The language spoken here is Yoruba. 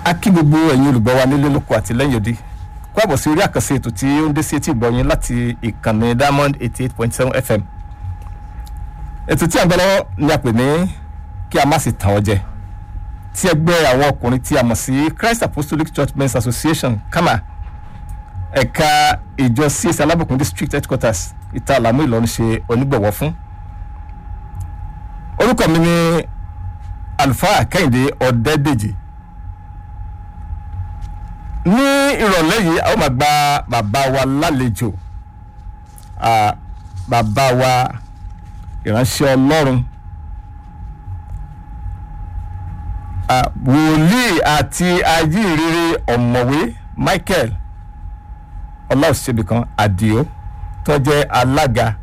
a kí gbogbo ẹ̀yin olùgbọ́ wa nílé lóko àti lẹ́yìn odi kó àbọ̀ sí orí àkànṣe ètò tí ó ń dé sí etí ìgbọ́ yín láti ìkànnì diamond eighty eight point seven fm ètò tí a ń gbọ́ lọ́wọ́ ni a pè ní kí a má sì tàn ọ́ jẹ tí ẹgbẹ́ àwọn ọkùnrin tí a mọ̀ sí christ apostolic church men's association kama ẹ̀ka ìjọ csc alábùkún district headquarters ìta àlámú ìlọrin ṣe onígbọ̀wọ́ fún orúkọ mi ni àlùfáà kẹ́hìndé ọ̀dẹ́dèjì ní ìrọ̀lẹ́ yìí a ó máa gba bàbá wa lálejò ah, bàbá wa ìránṣẹ́ ọlọ́run ah, wòlíì àti ajíhìnrere ọ̀mọ̀wé michael ọláòṣèbìkan àdìo tó jẹ́ alága